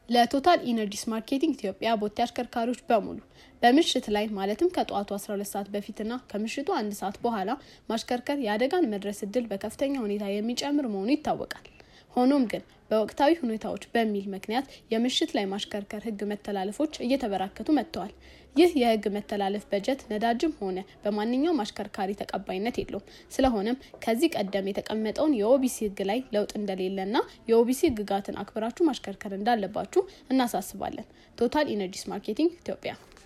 ለቶታል ኢነርጂስ ማርኬቲንግ ኢትዮጵያ ቦቴ አሽከርካሪዎች በሙሉ በምሽት ላይ ማለትም ከጠዋቱ 12 ሰዓት በፊትና ከምሽቱ አንድ ሰዓት በኋላ ማሽከርከር የአደጋን መድረስ እድል በከፍተኛ ሁኔታ የሚጨምር መሆኑ ይታወቃል። ሆኖም ግን በወቅታዊ ሁኔታዎች በሚል ምክንያት የምሽት ላይ ማሽከርከር ሕግ መተላለፎች እየተበራከቱ መጥተዋል። ይህ የሕግ መተላለፍ በጀት ነዳጅም ሆነ በማንኛውም አሽከርካሪ ተቀባይነት የለውም። ስለሆነም ከዚህ ቀደም የተቀመጠውን የኦቢሲ ሕግ ላይ ለውጥ እንደሌለና የኦቢሲ ሕግጋትን አክብራችሁ ማሽከርከር እንዳለባችሁ እናሳስባለን። ቶታል ኢነርጂስ ማርኬቲንግ ኢትዮጵያ